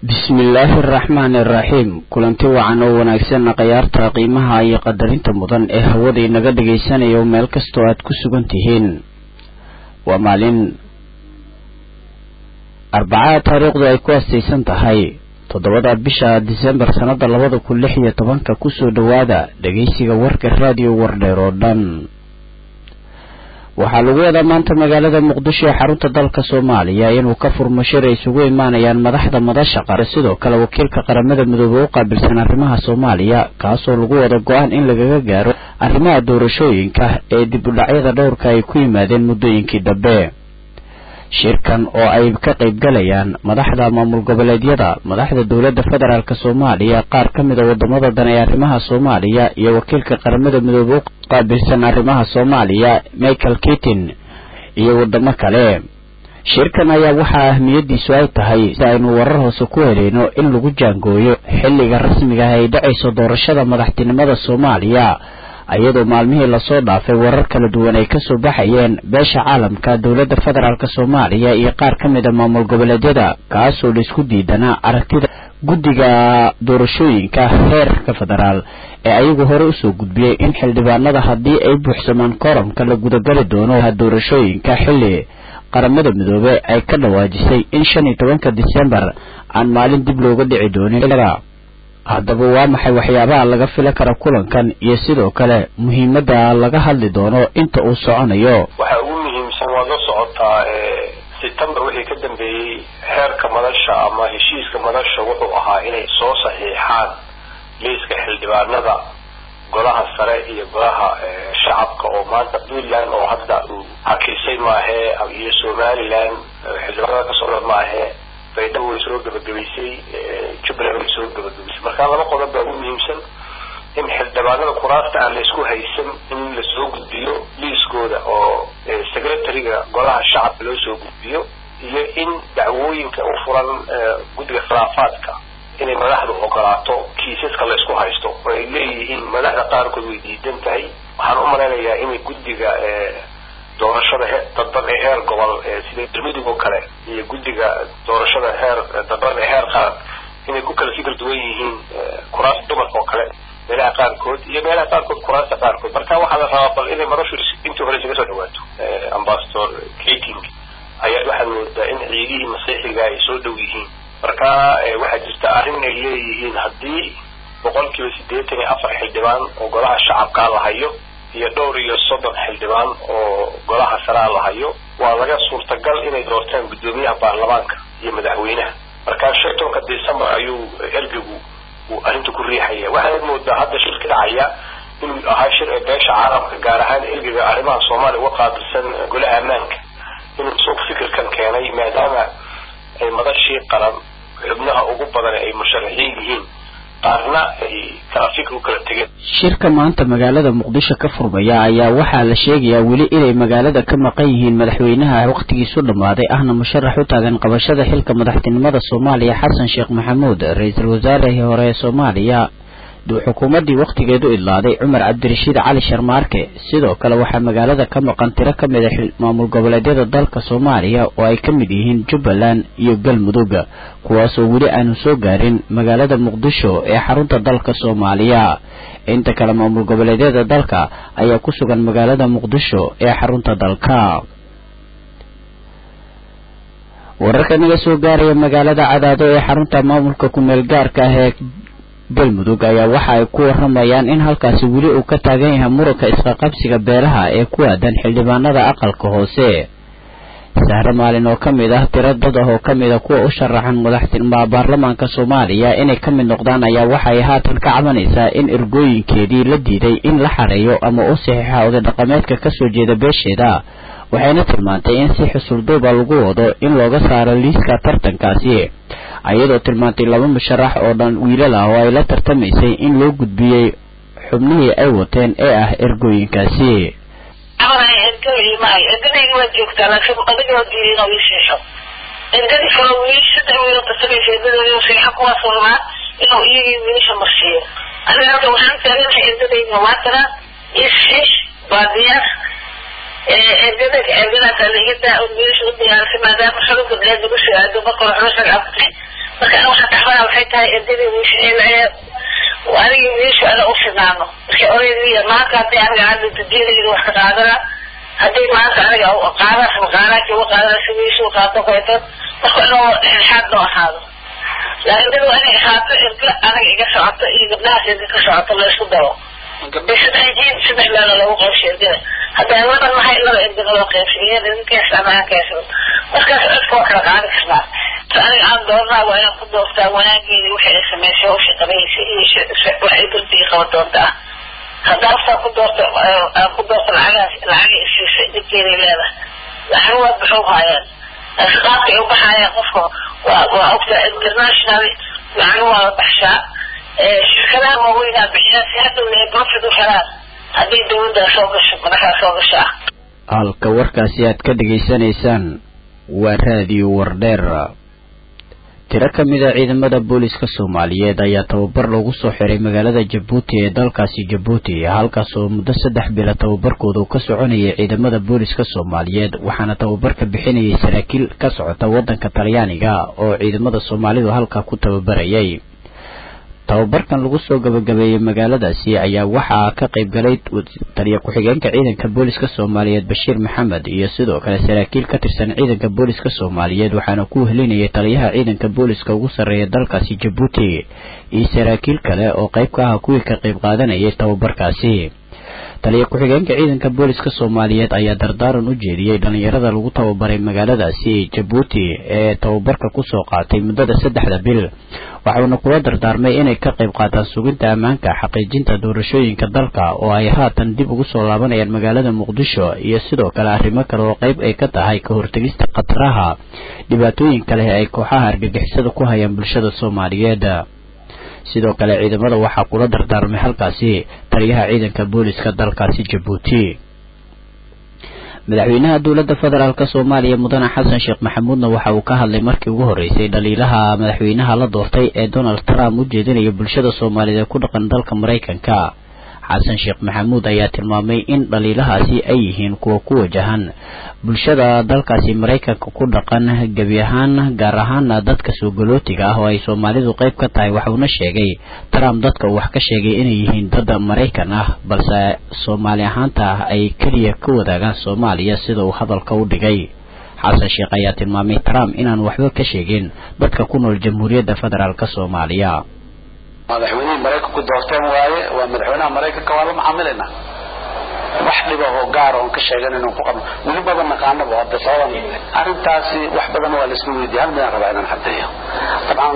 bismillaahi araxmaani araxiim kulanti wacan oo wanaagsan khayaarta qiimaha iyo qadarinta mudan ee hawada inaga dhagaysanayo meel kastoo aad ku sugan tihiin waa maalin arbacada taariikhdu ay ku astaysan tahay toddobada bisha disembar sannada labada kun lix iyo tobanka kusoo dhowaada dhegaysiga warka raadiyo wardheer oo dhan waxaa lagu wadaa maanta magaalada muqdisho ee xarunta dalka soomaaliya inuu ka furmo shir ay isugu imaanayaan madaxda madasha qare sidoo kale wakiilka qaramada midoobe u qaabilsan arrimaha soomaaliya kaasoo lagu wada go-aan in lagaga gaaro arrimaha doorashooyinka ee dib u dhacyada dhowrka ay ku yimaadeen muddooyinkii dambe shirkan oo ay ka qayb galayaan madaxda maamul goboleedyada madaxda dowladda federaalk soomaaliya qaar ka mid a wadamada dan ee arrimaha soomaaliya iyo wakiilka qaramada midoobe u qaabilsan arrimaha soomaaliya michael kitin iyo wadamo kale shirkan ayaa waxaa ahmiyadiisu ay tahay si aynu warar hoose ku helayno in lagu jaangooyo xilliga rasmiga ah ay dhacayso doorashada madaxtinimada soomaaliya iyadoo maalmihii lasoo dhaafay warar kala duwan ay kasoo baxayeen beesha caalamka dowladda federaalk soomaaliya iyo qaar ka mid a maamul goboleedyada kaasoo laisku diidanaa aragtida guddiga doorashooyinka heerka federaal ee ayagu hore usoo gudbiyey in xildhibaanada haddii ay buuxsamaan koramka la gudagali doono doorashooyinka xilli qaramada midoobe ay ka dhawaajisay in shan iyo tobanka disembar aan maalin dib looga dhici doonin haddaba waa maxay waxyaabaha laga fila kara kulankan iyo sidoo kale muhiimadda laga hadli doono inta uu soconayo waxa ugu muhiimsan waad la socotaa september wixii ka dambeeyey heerka madasha ama heshiiska madasha wuxuu ahaa inay soo saxiixaan liiska xildhibaanada golaha sare iyo golaha shacabka oo maanta puntland oo hadda uu hakisay maahee iyo somaliland xildhibaanada ka socda maahee baydhabo way soo gabagabaysay jubbaland way soo gabagabaysay marka laba qodob baa ugu muhiimsan in xildhibaanada kuraasta aan laisku haysan in lasoo gudbiyo liiskooda oo secretariga golaha shacabka loo soo gudbiyo iyo in dacwooyinka u furan guddiga khilaafaadka inay madaxdu ogolaato kiisaska laysku haysto oo ay leeyihiin madaxda qaarkood way diidan tahay waxaan u malaynayaa inay guddiga doorashada dadban ee heer gobol sida dermidig oo kale iyo guddiga doorashada heer dadban ee heer qaran inay ku kala fikir duwan yihiin kuraasta dumarka oo kale meelaha qaarkood iyo meelaha qaarkood kuraasta qaarkood marka waxaa la rabaa bal inay marashu intii hore isaga soo dhawaato ambasador kating ayaa waxaad moodaa in ciidihii masiixiga ay soo dhow yihiin marka waxaa jirta arrin ay leeyihiin haddii boqol kiiba siddeetan iyo afar xildhibaan oo golaha shacabkaa la hayo iyo dhowr iyo soddon xildhibaan oo golaha saraa la hayo waa laga suurtagal inay doortaan guddoomiyaha baarlamaanka iyo madaxweynaha markaa shan tobanka december ayuu ergegu uu arrinta ku riixaya waxaad moodaa hadda shir ka dhacaya inuu ahaa shir ee beesha caalamka gaar ahaan ergega arrimaha soomaaliya uga qaabilsan golaha ammaanka inuu suuq fikirkan keenay maadaama ay madashii qaran xubnaha ugu badan ay musharaxiin yihiin qaarna ay kala fikir u kala tegeen shirka maanta magaalada muqdisho ka furmaya ayaa waxaa la sheegayaa weli inay magaalada ka maqan yihiin madaxweynaha wakhtigiisu dhammaaday ahna musharax u taagan qabashada xilka madaxtinimada soomaaliya xasan sheekh maxamuud ra-iisul wasaarihii hore ee soomaaliya xukuumaddii wakhtigeedu idlaaday cumar cabdirashiid cali sharmaarke sidoo kale waxaa magaalada ka maqan tiro ka mid a maamul goboleedyada dalka soomaaliya oo ay ka mid yihiin jubbaland iyo galmudug kuwaasoo weli aanu soo gaarin magaalada muqdisho ee xarunta dalka soomaaliya inta kale maamul goboleedyada dalka ayaa ku sugan magaalada muqdisho ee xarunta dalka wararka naga soo gaaraya magaalada cadaado ee xarunta maamulka kumeel gaarka ah ee galmudug ayaa waxa ay ku waramayaan in halkaasi weli uu ka taagan yahay muranka isqaqabsiga beelaha ee ku aadan xildhibaanada aqalka hoose sahre maalin oo ka mid ah tiro dad ah oo ka mid a kuwa u sharaxan madaxtinima baarlamaanka soomaaliya inay ka mid noqdaan ayaa waxay haatan ka cabanaysaa in ergooyinkeedii la diiday in la xareeyo ama u saxiixa oday dhaqameedka kasoo jeeda beesheeda waxayna tilmaantay in si xusulduuba lagu wado in looga saaro liiska tartankaasi ayadoo tilmaantay laba musharax oo dhan wiilal ah oo ay la tartamaysay in loo gudbiyey xubnihii ay wateen ee ah ergooyinkaasi ergadaygi waa joogtaa laakiin adiga waa diiday inuu ii seexo ergadii kale wiil saddex wiil oo tartamaysa ergadoodii seexa kuwaasoo rabaa inuu iyagii wiilasha marsiiyo aniga halka waxaan taaganahay ergadayga waa tara isxiix baadiyaah ergada ergadaas adeegada oo wiilasha u diyaarisay maadaama xolo gabdheed lagu soo aado marka hore xolo sharci marka ana waxaan ka waxay tahay erdadii wiishaheelacee anigi wiishu ana u finaano marka oreediya maanta hadday aniga hadda dadiyadayda wax ka qaadana hadday maanta aniga qaadaas maqaanaadkii uga qaadana si wiishu qaato kayto marka inuu dhexdhexaad noo ahaado laakiin dad waa inay ahaato erga aniga iga socoto iyo gabdhahaas erga ka socoto la isku daro saddex jiin saddex meelo lagu qaybshay ergada haddaan laban mahay laba ergada loo qaybshay iyada ninkaas amaankaas markaas codka waa kala qaadi karnaa aniga aan doornaa waa inaan ku doortaa wanaageeda wixii ay samaysay hawsha qabaysa iyo waxay darbiga qaba doontaa haddaan aftaa ku doorto aan ku doorto lacagaas lacaga isiisay dhibkeeday leedahay lacag waa baxuu haayaan qaabka ay u baxaayaan qofka waa waa ogta international lacag waa la baxshaa shirkadaha waaweynaa bixiyaan si hadhowna ay profit u helaan haddii dawladdaa soo gasho madaxdaa soo gashaa halka warkaasi aad ka dhegaysanaysaan waa raadiyo wardheer tiro ka mid a ciidamada booliska soomaaliyeed ayaa tababar loogu soo xiray magaalada jabuuti ee dalkaasi jabuuti halkaas oo muddo saddex bila tababarkooda uu ka soconayay ciidamada booliska soomaaliyeed waxaana tababarka bixinayay saraakiil ka socota waddanka talyaaniga oo ciidamada soomaalidu halkaa ku tababarayay tababarkan lagu soo gabagabeeyey magaaladaasi ayaa waxaa ka qayb galay taliya ku-xigeenka ciidanka booliska soomaaliyeed bashiir maxamed iyo sidoo kale saraakiil ka tirsan ciidanka booliska soomaaliyeed waxaana ku helinayay taliyaha ciidanka booliska ugu sarreeya dalkaasi jabuuti iyo saraakiil kale oo qayb ka ah kuwii ka qayb qaadanayay tababarkaasi taliya ku-xigeenka ciidanka booliska soomaaliyeed ayaa dardaaran u jeediyey dhallinyarada lagu tababaray magaaladaasi jabuuti ee tababarka kusoo qaatay muddada saddexda bil waxauna kula dardaarmay inay ka qayb qaataan suginta ammaanka xaqiijinta doorashooyinka dalka oo ay haatan dib ugu soo laabanayaan magaalada muqdisho iyo sidoo kale arrimo kale oo qayb ay ka tahay ka hortegista khataraha dhibaatooyinka leh ay kooxaha argagixisada ku hayaan bulshada soomaaliyeed sidoo kale ciidamada waxaa kula dardaarmay halkaasi taliyaha ciidanka booliska dalkaasi jabuuti madaxweynaha dowladda federaalk soomaaliya mudane xasan sheekh maxamuudna waxa uu ka hadlay markii ugu horreysay dhaliilaha madaxweynaha la doortay ee donald trump u jeedinaya bulshada soomaaliyeed ee ku dhaqan dalka maraykanka xasan sheekh maxamuud ayaa tilmaamay in dhaliilahaasi ay yihiin kuwa ku wajahan bulshada dalkaasi maraykanka ku dhaqan gebi ahaan gaar ahaana dadka soogolootiga ah oo ay soomaalidu qayb ka tahay waxauna sheegay trump dadka uu wax ka sheegay inay yihiin dad maraykan ah balse soomaali ahaanta ah ay keliya ka wadaagaan soomaaliya sida uu hadalka u dhigay xasan sheekh ayaa tilmaamay trump inaan waxba ka sheegin dadka ku nool jamhuuriyadda federaalk soomaaliya madaxweynihii maraykanku doorteen waaye waa madaxweynaha maraykanka waa la macaamilaynaa wax dhiba oo gaar oon ka sheegan inaan ku qabno weli badan naqaanaba hadda sababan arrintaasi wax badan waa la isla weydiiya hal midaan rabaa inaan caddeeyo dabcan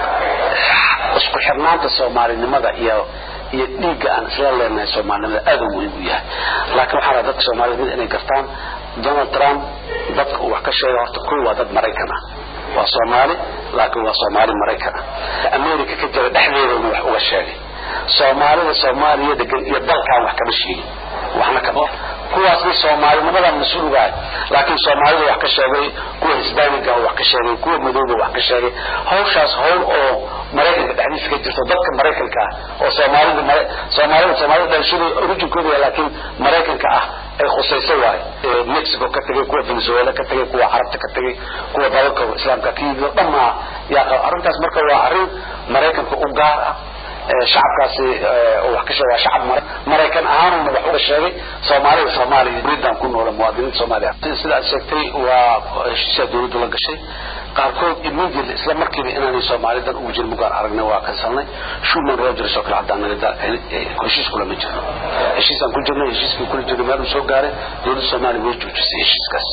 isku xirnaanta soomaalinimada iyo iyo dhiigga aan isla leenahay soomaalinimada aad u muhiim u yahay laakiin waxaa rabaa dadka soomaalida mid inay gartaan donald trump dadka uu wax ka sheegay horta kuwa waa dad maraykan ah waa soomaali laakiin waa soomaali maraykan ah america ka jira dhexdeedana wax uga sheegay soomaalida soomaaliya degan iyo dalkan wax kama sheegin waxna kama kuwaasna soomaalinimada mas-uul ugahay laakiin soomaalida wax ka sheegay kuwa hisbaaniga wax ka sheegay kuwa madowga wax ka sheegay hawshaas hawl oo maraykanka dhexdiisa ka jirto dadka maraykanka ah oo soomaalida soomaalida soomaalida dhalashada orijinkooda laakiin maraykanka ah ay khusayso waaye mexico ka tegay kuwa venezuela ka tegay kuwa carabta ka tegay kuwa dalalka islaamka ka yimid oo dhammaa yaa arrintaas marka waa arrin maraykanka u gaar ah shacabkaasi wax ka sheega waa shacab maraykan ahaanuna wax uga sheegay soomaalida soomaaliya dowladdan ku noola muwaadiniinta soomaaliya sida aad sheegtay waa heshiisyaa dowladdu la gashay qaarkood immediately isla markiiba inaanay soomaalidan ugu jirin mugaan aragnay waa kansalnay shuman rogers oo kale haddaan naga heshiis kulama jirno heshiisaan ku jirnay heshiiskii kula jirnay meel uu soo gaaray dowladda soomaaliya way joojisay heshiiskaas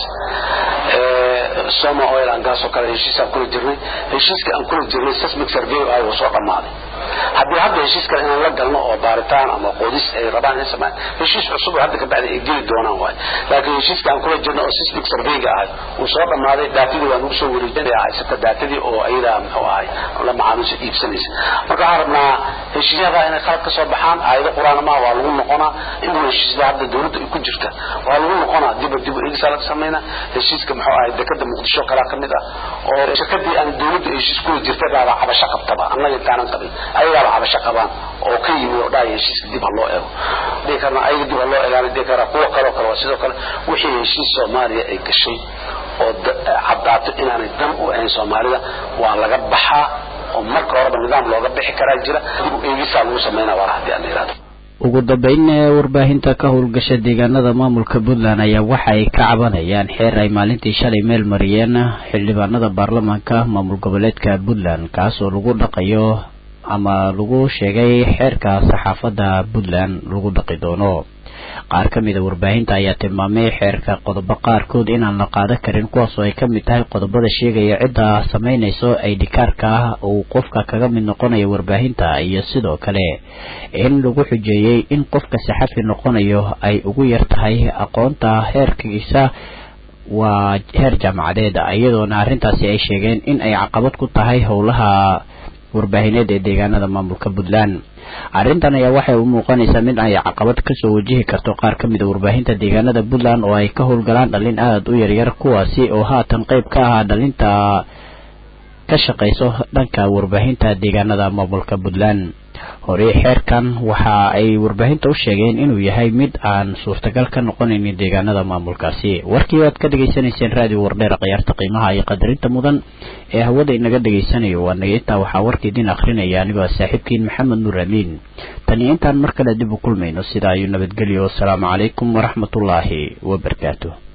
soma oil and gas oo kale heshiisaan kula jirnay heshiiskii aan kula jirnay seismic survey ah wuu soo dhammaaday haddii hadda heshiis kale inaan la galno oo baaritaan ama qodis ay rabaan in samaan heshiis cusub oo hadda ka bacdi ay geli doonaan waay laakiin heshiiska aan kula jirno oo seismic surveyga ahay wuu soo dhammaaday daatadii waa nagu soo wareejinaya haysata daatadii oo ayadaa muxuu ahay la macaamiisha iibsanaysa marka waxaan rabnaa heshiisyada inay qalad ka soo baxaan aayado qur-aan maha waa lagu noqonaa inuu heshiisyada hadda dowladda ay ku jirta waa lagu noqonaa diba dib eegisa laga sameynaa heshiiska muxuu ahay dekada muqdisho kalaa ka mid ah oo shirkadii aan dowladda heshiis kula jirtay baaba cabasho qabtaba annaga intaanan qabin ayagaaba cabasho qabaan oo ka yimi oo dhaaya heshiiska dib ha loo eego dhihi karna ayaga dib ha loo eegaan dhihi karaa kuwa kaloo kale waa sidoo kale wixii heshiis soomaaliya ay gashay oo caddaato inaanay dan u ahayn soomaalida waa laga baxaa oo marka horeba nidaam looga bixi karaa jira dib u eegisaa lagu sameynaa wala haddii aan yidhahdo ugu dambeyn warbaahinta ka howlgasha deegaanada maamulka puntland ayaa waxa ay ka cabanayaan xeer ay maalintii shalay meel mariyeen xildhibaanada baarlamaanka maamul goboleedka puntland kaas oo lagu dhaqayo ama lagu sheegay xeerka saxaafadda puntland lagu dhaqi doono qaar ka mid a warbaahinta ayaa tilmaamay xeerka qodobo qaarkood inaan la qaadan karin kuwaas oo ay ka mid tahay qodobada sheegaya cidda samaynayso aydhikaarka ah uu qofka kaga mid noqonayo warbaahinta iyo sidoo kale in lagu xujeeyey in qofka saxafi noqonayo ay ugu yar tahay aqoonta heerkiisa waa heer jaamacadeed iyadoona arrintaasi ay sheegeen in ay caqabad ku tahay howlaha warbaahineed ee deegaanada maamulka puntland arrintan ayaa waxay u muuqanaysaa mid ay caqabad kasoo wajihi karto qaar ka mid a warbaahinta deegaanada puntland oo ay ka howlgalaan dhalin aada u yaryar kuwaasi oo haatan qeyb ka ahaa dhalinta ka shaqayso dhanka warbaahinta deegaanada maamulka puntland horey xeerkan waxa ay warbaahinta u sheegeen inuu yahay mid aan suurtagal ka noqonaynin deegaanada maamulkaasi warkii aad ka dhegaysanayseen raadiyo wardheer khiyaarta qiimaha iyo qadarinta mudan ee hawada inaga dhegaysanayo waa naga intaa waxaa warka idin akrinaya anigoo saaxiibkiin maxamed nuur amiin tani intaan mar kale dib u kulmayno sidaa ayuu nabadgelyo wasalaamu calaykum waraxmatullaahi wabarakaatu